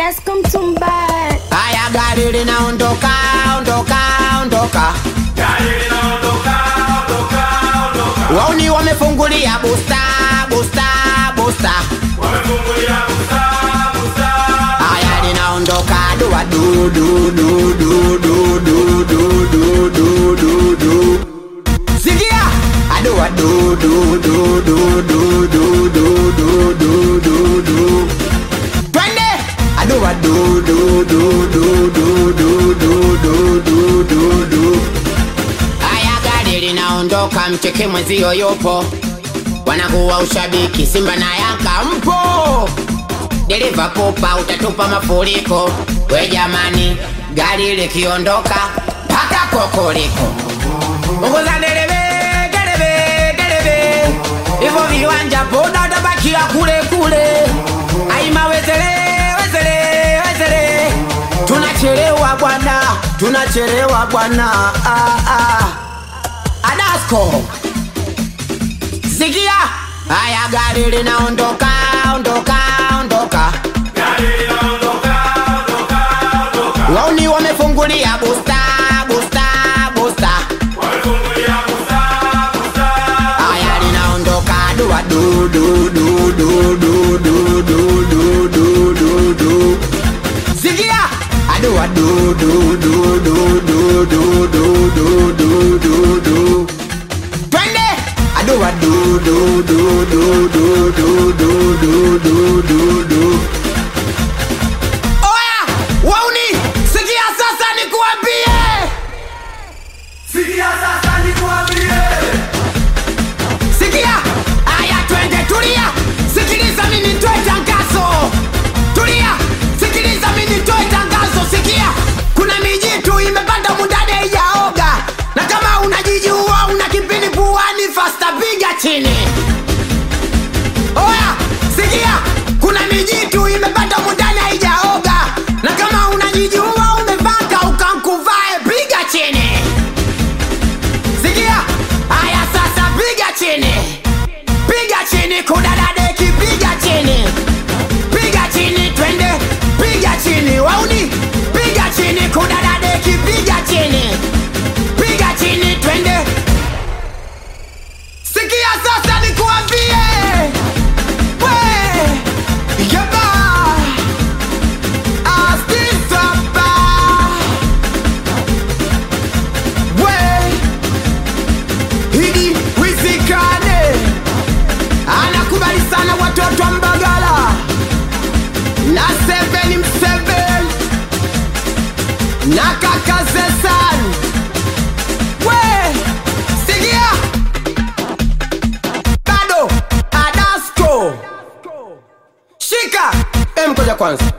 Adasko Mtumbaya. Haya, gari linaondoka, ondoka, ondoka. Wauni wamefungulia busta, busta, busta. Haya, linaondoka dua du du du du du du du du du du du. Sikia, adua du du du du du du du du du du du. Twende, adua du du du du du du du du du du du. Haya, gari linaondoka, mcheke mwenzio yupo, wanakuwa ushabiki Simba na Yanga mpo, dereva popa, utatupa mafuriko. We jamani, gari likiondoka mpaka kokoliko, ongoza dereve, dereve, dereve, hivyo viwanja boda utabakia kule kule. Aima wezele, wezele, wezele, tunachelewa bwana, tunachelewa bwana, ah, ah. Adasko Sikia, haya gari linaondoka, ondoka, ondoka. Wauni wamefungulia busta, busta, busta. Haya linaondoka dua du du du du du du du du du du du. Sikia, adua du du du du du du du du du du du. Twende, adua du du du du du du du du du du du. Oya, wauni, sikia sasa nikuambie. Sikia, aya twende, tulia, sikiliza mimi nitoe tangazo. Tulia, sikiliza mimi nitoe tangazo. Sikia, kuna mijitu imepanda mundani haijaoga, na kama unajijua una kipindi puani, fasta piga chini. Oya, sikia, kuna mijitu imepanda mundani haijaoga, na kama unajijua umevaka ukankuvae, piga chini. Sikia, haya sasa piga chini, piga chini, kudadadeki, piga chini, piga chini, twende, piga chini, wauni, piga chini, kudadadeki, piga chini, piga chini, twende. Sikia sasa nikuambie, we, yaba, astisaba, we, hidi wizikane anakubali sana watoto wa Mbagala na seven mseven na kaka Zesan we sigia bado Adasko shika em koja kwanza